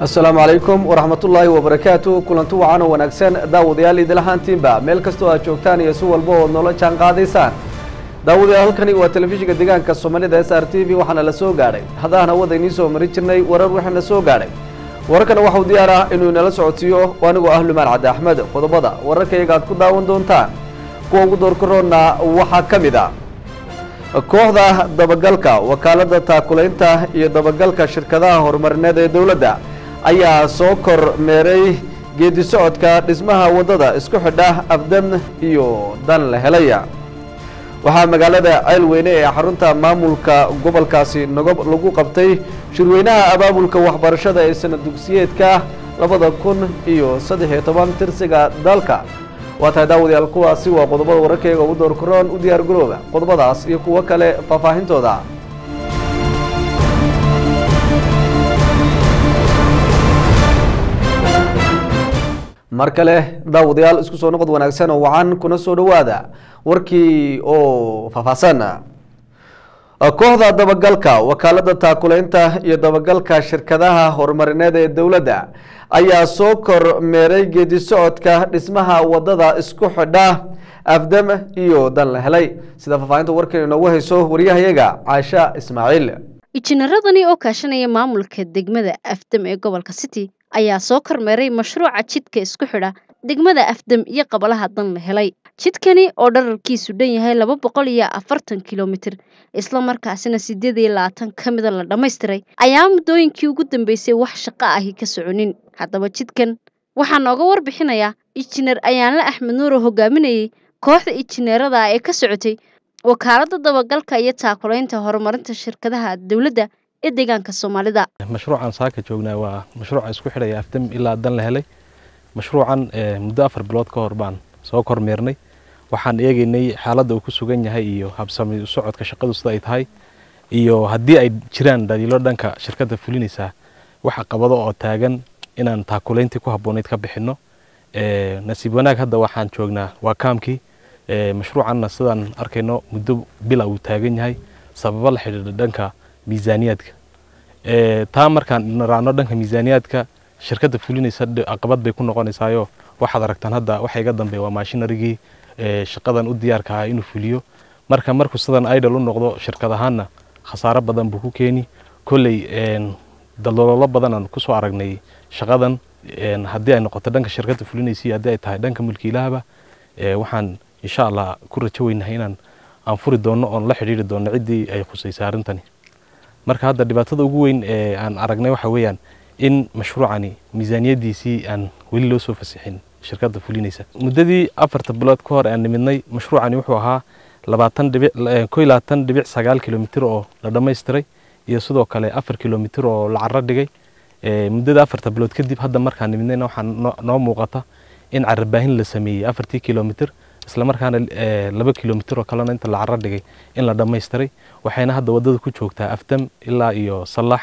asalaamu calaykum waraxmatullaahi wabarakaatu kulanti wacan oo wanaagsan daawadayaal idil ahaantiinba meel kastoo aad joogtaan iyo si walba ood noola jaan qaadaysaan daawadayaal halkani waa telefishinka deegaanka soomaalida s r t v waxaana la soo gaadhay haddaan hawada idiin soo marin jirnay warar waxaana soo gaadhay wararkana waxau diyaar ah inuu inala socodsiiyo anigoo ah lumaan cabdi axmed qodobada wararkayaga aad ku daawan doontaan kuwa ugu doorkaroonna waxaa ka mid a kooxda dabagalka wakaaladda taakulaynta iyo dabagalka shirkadaha horumarineed ee dowladda ayaa soo kor meeray geedi socodka dhismaha waddada isku xidha afdam iyo dan la helaya waxaa magaalada ceelweyne ee xarunta maamulka gobolkaasi nagob lagu qabtay shirweynaha abaabulka waxbarashada ee sanad dugsiyeedka labada kun iyo saddex iyo toban tirsiga dalka waa tahay daawadayaal kuwaasi waa qodobada wararkayga ugu door karoon u diyaar garooba qodobadaas iyo kuwo kale faahfaahintooda mar kale daawadayaal isku soo noqod wanaagsan oo wacan kuna soo dhowaada warkii oo faahfaahsan kooxda dabagalka wakaaladda taakulaynta iyo dabagalka shirkadaha horumarineed ee dowladda ayaa soo kor meeray geedi socodka dhismaha waddada isku xidha afdam iyo dan la helay sida faahfaahinta warkan inoogu hayso waryahayaga caasha ismaaciil injineeradani oo kaashanaya maamulka degmada afdam ee gobolka city ayaa soo kormeeray mashruuca jidka isku xidha degmada afdam iyo qabalaha dan la helay jidkani oo dhararkiisu dhan yahay laba boqol iyo afartan kilomitir islamarkaasina sideed iyo labaatan ka mida la dhammaystiray ayaa muddooyinkii ugu dambeysay wax shaqo ahi ka soconin haddaba jidkan waxaa nooga warbixinayaa injineer ayaanle axmed nuur oo hogaaminayay kooxda injineerada ee ka socotay wakaaladda dabagalka iyo taakulaynta horumarinta shirkadaha dowladda ee deegaanka soomaalida mashruucan saaka joognaa waa mashruuca isku xidhaya afdam ilaa dan la helay mashruucan muddo afar bilood ka hor baan soo kormeernay waxaan eegaynay xaaladda uu ku sugan yahay iyo habsami u socodka shaqadu sida ay tahay iyo haddii ay jiraan dhaliilo dhanka shirkadda fulinaysaa waxa qabado oo taagan inaan taakulayntii ku habboonayd ka bixinno nasiib wanaag hadda waxaan joognaa waa kaamkii mashruucanna sidaan arkayno muddo bila uu taagan yahay sababo la xidhiidha dhanka miisaaniyaadka taa markaan raacno dhanka miisaaniyaadka shirkadda fulinaysa caqabad bay ku noqonaysaayo waxaad aragtaan hadda waxa iga dambeeya waa maashinarigii shaqadan u diyaarka ahaa inuu fuliyo marka markuu sidan idol u noqdo shirkad ahaanna khasaaro badan buu ku keeni kolley daldaloolo badan aan kusoo aragnay shaqadan haddii ay noqoto dhanka shirkadda fulinaysa haddii ay tahay dhanka mulkiilahaba waxaan insha allah ku rajo weynahay inaan aan furi doonno oon la xidhiiri doonno ciddii ay khusaysay arrintani marka hadda dhibaatada ugu weyn ee aan aragnay waxa weeyaan in mashruucani miisaaniyadiisii aan weli loo soo fasixin shirkadda fulinaysa muddadii afarta bilood ka hor aan nimidnay mashruucani wuxuu ahaa labaatan dhibic ko iyo labaatan dhibic sagaal kilomitir oo la dhammaystiray iyo sidoo kale afar kilomitir oo la carro dhigay muddada afarta bilood kadib hadda markaan nimidnayna waxaa noo muuqata in carabaahin la sameeyey afartii kilomitir islamarkaana laba kilomitir oo kalena inta la carro dhigay in la dhammaystiray waxayna hadda waddada ku joogtaa afdam ilaa iyo sallax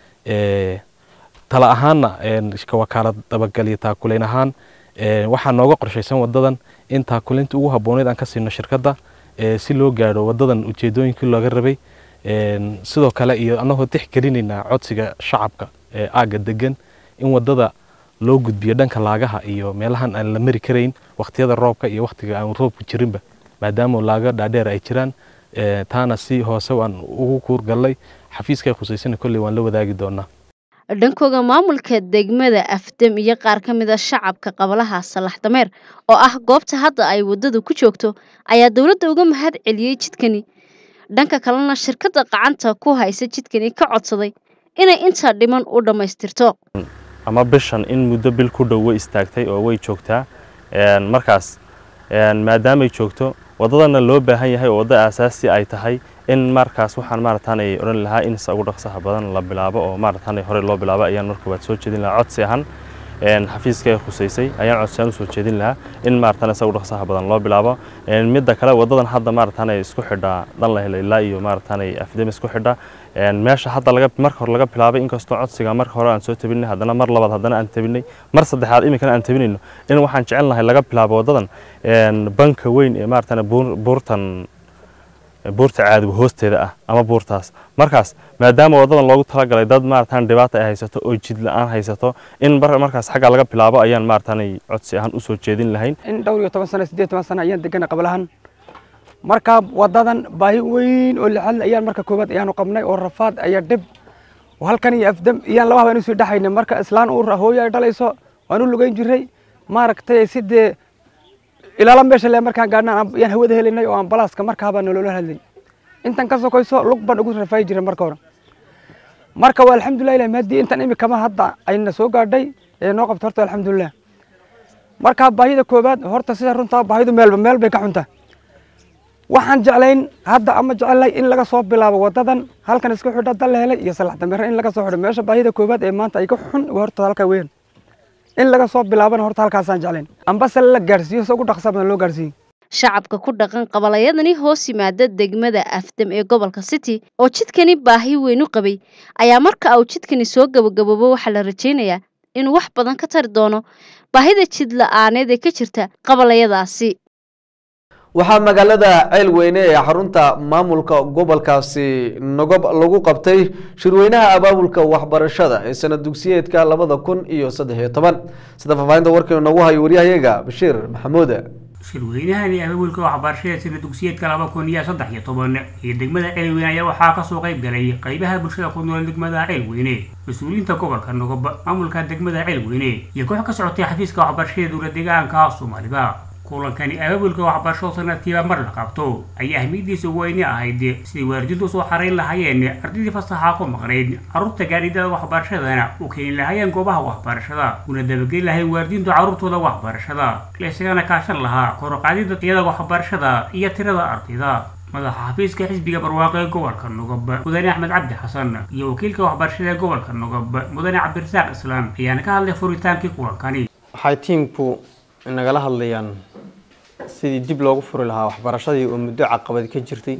tala ahaanna wakaalad dabagal iyo taakulayn ahaan waxaa nooga qorshaysan wadadan in taakulaynta ugu habbooneyd aan ka siino shirkadda si loo gaadho wadadan ujeedooyinkii looga rabay sidoo kale iyo annagoo tixgelinaynaa codsiga shacabka ee aagga degan in wadada loo gudbiyo dhanka laagaha iyo meelahan aan la mari karayn wakhtiyada roobka iyo wakhtiga aan roobku jirinba maadaama laaga dhaadheer ay jiraan taana si hoose waan ugu kuurgallay xafiiskay khusaysana kolley waan la wadaagi doonaa dhankooda maamulka degmada afdam iyo qaar ka mid a shacabka qabalaha salax dameer oo ah goobta hadda ay waddadu ku joogto ayaa dowladda uga mahad celiyey jidkani dhanka kalena shirkadda qacanta ku haysa jidkani ka codsaday inay intaa dhiman u dhammaystirto ama bishan in muddo bil ku dhow way istaagtay oo way joogtaa markaas maadaamay joogto waddadana loo baahan yahay oo waddo aasaasi ay tahay in markaas waxaan maarataanay odhan lahaa in ugu dhaqsaha badan la bilaabo oo maarataanay hore loo bilaabo ayaan marka waad soo jeedin lahaa codsi ahaan xafiiska khusaysay ayaan codsi ahaan usoo jeedin lahaa in maarataanay isagu dhaqsaha badan loo bilaabo midda kale waddadan hadda maarataanay isku xidha dhan la helo ilaa iyo maarataanay afdam isku xidha meesha hadda laga marka hore laga bilaabay inkastoo codsiga marka hore aan soo tabinay haddana mar labaad haddana aan tabinay mar saddexaad iminkana aan tabinayno in waxaan jecel lahay laga bilaabo waddadan banka weyn ee maarataanay buurtan buurta caadiga hoosteeda ah ama buurtaas markaas maadaama wadadan loogu talagalay dad maaratan dhibaata ay haysato oo jid la-aan haysato in markaas xagga laga bilaabo ayaan maaratan codsi ahaan usoo jeedin lahayn in dhowr iyo toban sano siddeed toban sano ayaan degana qablahan marka wadadan baahi weyn oo lixal ayaan marka koowaad ayaanu qabnay oo rafaad ayaa dhib halkan iyo afdam iyaan laba habeen usii dhexaynay marka islaan uur hooyo ay dhalayso waan u lugeyn jiray maaragtay sidee ilaala meesha le markaan gaadhnaan yaan hawada helinay oo ambalaaska markaabaa nolola hadlay intan ka sokoyso lug baan ugu rafaayi jiray marka hore marka waa alxamdulilah ilahi maadii intan imikama hadda ayna soo gaadhay ee noo qabta horta alxamdulilah marka baahida koowaad horta sida runtaa baahidu meelba meel bay ka xuntaa waxaan jeclayn hadda ama jecelnahay in laga soo bilaabo wadadan halkan isku xidha dal la helay iyo salax dambeere in laga soo xidho meesha baahida koowaad ee maanta ay ka xun horta halka weyn in laga soo bilaabana horta halkaasaan jeclayn ambase la gaadhsiiyo se ugu dhaqsa badan loo gaadhsiiyey shacabka ku dhaqan qabalayadani hoos yimaada degmada afdam ee gobolka city oo jidkani baahi weyn u qabay ayaa marka uu jidkani soo gabagaboobo waxaa la rajaynayaa inuu wax badan ka tari doono baahida jid la-aaneed ee ka jirta qabalayadaasi waxaa magaalada ceelweyne ee xarunta maamulka gobolkaasi nogob lagu qabtay shirweynaha abaabulka waxbarashada ee sanad dugsiyeedka labada kun iyo saddex iyo toban sida faahfaahinta warkiina noogu hayo waryahayaga bashiir maxamuud shirweynahani abaabulka waxbarashada sida dugsiyeedka laba kun iyo saddex iyo toban iyo degmada ceelweyne ayaa waxaa kasoo qayb galay qaybaha bulshada ku nool degmada ceelweyne mas-uuliyiinta gobolka nogob maamulka degmada ceelweyne iyo koox ka socotay xafiiska waxbarashada dowla deegaanka soomaalida kulankani abaabulka waxbarasho sanadkiiba mar la qabto ayaa ahmiyadiisa weyne ahayd siday waalidiintu usoo xarayn lahaayeen ardaydii fasaxa ku maqnayd carruurta gaadhidada waxbarashadana u keeni lahaayeen goobaha waxbarashada una dabageli lahayn waalidiintu carruurtooda waxbarashada la isagana kaashan lahaa koroqaadida tayada waxbarashada iyo tirada ardayda madaxa xafiiska xisbiga barwaaqo ee gobolka nogob mudane axmed cabdi xasan iyo wakiilka waxbarashada ee gobolka nogob mudane cabdirasaaq islaam ayaana ka hadlay furitaankii kulankani waxay tiimku nagala hadlayaan sidii dib loogu furi lahaa waxbarashadii oo muddo caqabad ka jirtay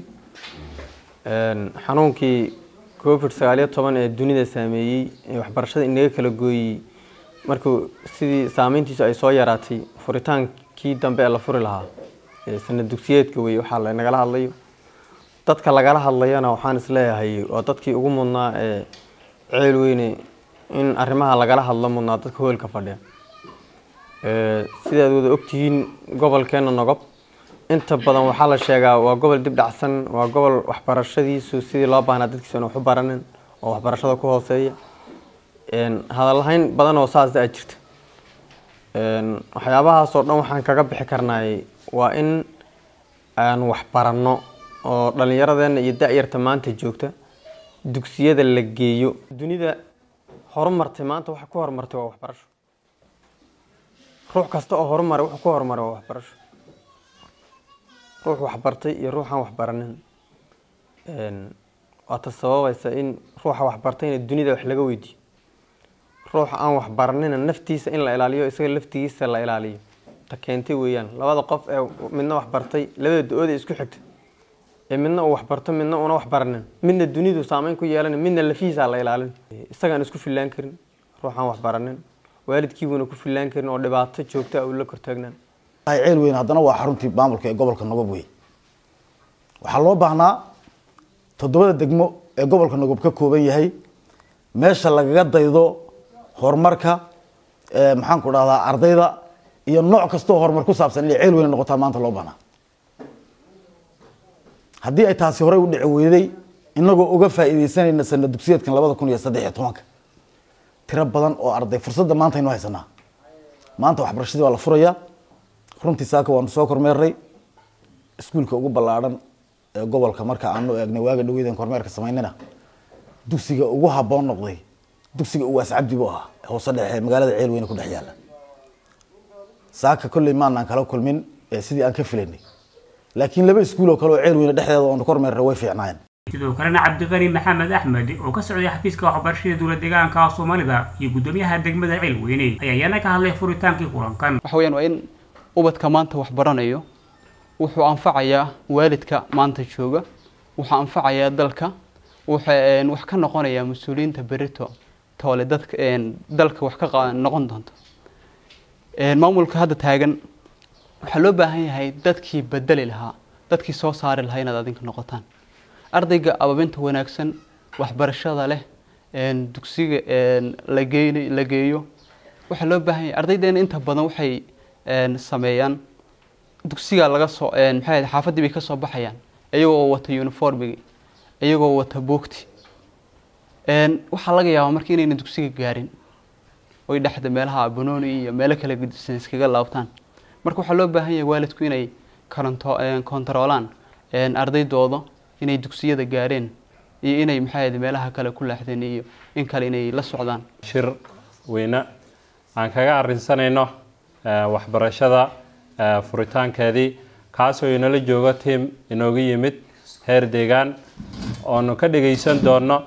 xanuunkii covid sagaaliyo toban ee dunida saameeyey ee waxbarashada inaga kala gooyey markuu sidii saameyntiisu ay soo yaraatay furitaankii dambe ee la furi lahaa sanad dugsiyeedka wey waxaa lanagala hadlayo dadka lagala hadlayana waxaan isleeyahay waa dadkii ugu mudnaa ee ceel weyne in arrimaha lagala hadlo mudnaa dadka hoolka fadhiya sidaad wada ogtihiin gobolkeena nogob inta badan waxaa la sheegaa waa gobol dib dhacsan waa gobol waxbarashadiisu sidii loo baahnaa dadkiisuna waxu baranin oo waxbarashada ku hooseeya hadalhayn badan oo saas a jirta waxyaabahaasoo dhan waxaan kaga bixi karnaay waa in aan waxbaranno oo dhallinyaradeena iyo da-yarta maanta joogta dugsiyada la geeyo dunida horumartay maanta waxa ku horumartay waa waxbarasho ruux kasta oo horumaray wuxuu ku horumaray waa waxbarasho ruux waxbartay iyo ruuxaan waxbaranin waata sababaysa in ruuxa waxbartayna dunida wax laga weydiiyo ruuxa aan waxbaranina naftiisa in la ilaaliyo isaga laftigiisa la ilaaliyo ta keentay weeyaan labada qof ee midna waxbartay labada da-ooda isku xigta ee midna uu waxbarto midna una waxbaranin midna dunidu saameyn ku yeelan midna lafihiisa la ilaalin isagaan isku fillaan karin ruuxaan waxbaranin waalidkiibuuna ku fillaan karin oo dhibaato joogta uu la kortaagnaan ceel weyn haddana waa xaruntii maamulka ee gobolka nogob wey waxaa loo baahnaa toddobada degmo ee gobolka nogob ka kooban yahay meesha lagaga daydo horumarka maxaan ku dhahdaa ardayda iyo nooc kastoo horumar ku saabsan inay ceel weyn noqotaa maanta loo baahnaa haddii ay taasi horey u dhici weyday inagoo uga faa'iidaysanayna sanad dugsiyeedkan labada kun iyo saddex iyo tobanka tiro badan oo arday fursadda maanta aynu haysanaa maanta waxbarashadii waa la furayaa runtii saaka waanu soo kormeernay iskuulka ugu ballaadhan ee gobolka marka aanu eegnay waaga dhaweydan kormeerka samaynana dugsiga ugu habboon noqday dugsiga uwaas cabdi buu ahaa hoose dhexe magaalada ceel weyne ku dhex yaalla saaka kolley maanaan kala kulmin sidii aan ka filaynay laakiin laba iskuul oo kale oo ceel weyne dhexdeeda oonu kormeernay way fiicnaayeen sidoo kalena cabdiqani maxamed axmed oo ka socday xafiiska waxbarashada dowla deegaanka soomaalida iyo guddoomiyaha degmada ceelweyne ayaa iyana ka hadlay furitaankii kulankan waxa weyaan waa in ubadka maanta wax baranayo wuxuu anfacayaa waalidka maanta jooga wuxuu anfacayaa dalka wuxuu wax ka noqonayaa mas-uuliyiinta berito toole dadka dalka wax ka noqon doonta maamulka hadda taagan waxaa loo baahan yahay dadkii bedeli lahaa dadkii soo saari lahaa inaad adinka noqotaan ardayga ababinta wanaagsan waxbarashada leh dugsiga la geyn la geeyo waxaa loo baahan yahay ardaydeena inta badan waxay sameeyaan dugsiga laga soo maxay xaafaddii bay ka soo baxayaan iyagoo wata uniformigi iyagoo wata buugti waxaa laga yaabaa marka inayna dugsiga gaarin oy dhexda meelaha banooni iyo meelo kala gedisan iskaga laabtaan marka waxaa loo baahan yahay waalidku inay karanto kontaroolaan ardaydooda inay dugsiyada gaareen iyo inay maxay meelaha kale ku laaxdeen iyo in kale inay la socdaan shir weyne aan kaga arinsanayno waxbarashada furitaankeedii kaasoo inala joogo tiam inooga yimid heer deegaan oonu ka dhagaysan doono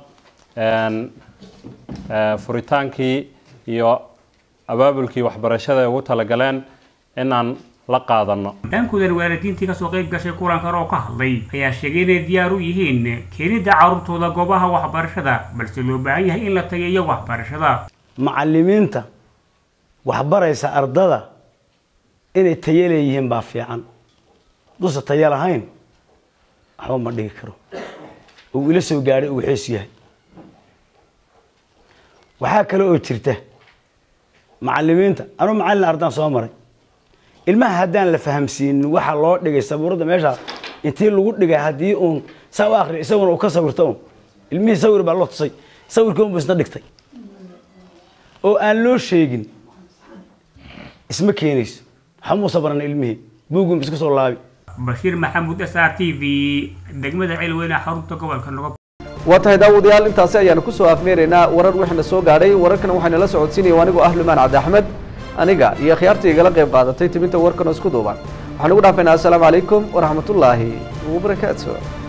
furitaankii iyo abaabulkii waxbarashada ay ugu talagaleen inaan la qaadano dhankudan waalidiintii kasoo qayb gashay kulankan oo ka hadlay ayaa sheegay inay diyaar u yihiin keenidda carruurtooda goobaha waxbarashada balse loo baahan yahay in la tageeyo waxbarashada macallimiinta waxbaraysa ardada inay tayo leeyihiin baa fiican duusa tayo lahayn waxba ma dhigi karo uu ila soo gaadhay uu xees yahay waxaa kale oo jirta macallimiinta anuu macallin ardaan soo maray ilmaha haddaan la fahamsiinin waxaa loo dhigay sabuuradda meesha intii lagu dhigay haddii uun saa u akriya isaguna uu ka sawirto un ilmihii sawir baa loo tusay sawirkii unbu isna dhigtay oo aan loo sheegin isma keenayso waxa muusa baran ilmihii buugun isku soo laabi bashiir maxamuud s r t v degmada ceelweyne xarunta gobolka nogob waa tahay daawadayaal intaasi ayaanu kusoo afmeeraynaa warar wixina soo gaadhay wararkana waxayna la socodsiinaya anigoo ah lumaan cabdi axmed aniga iyo khiyaartii igala qayb qaadatay timinta warkan oo isku duuban waxaan ugu dhaafaynaa assalaamu calaykum waraxmatullaahi wabarakaatu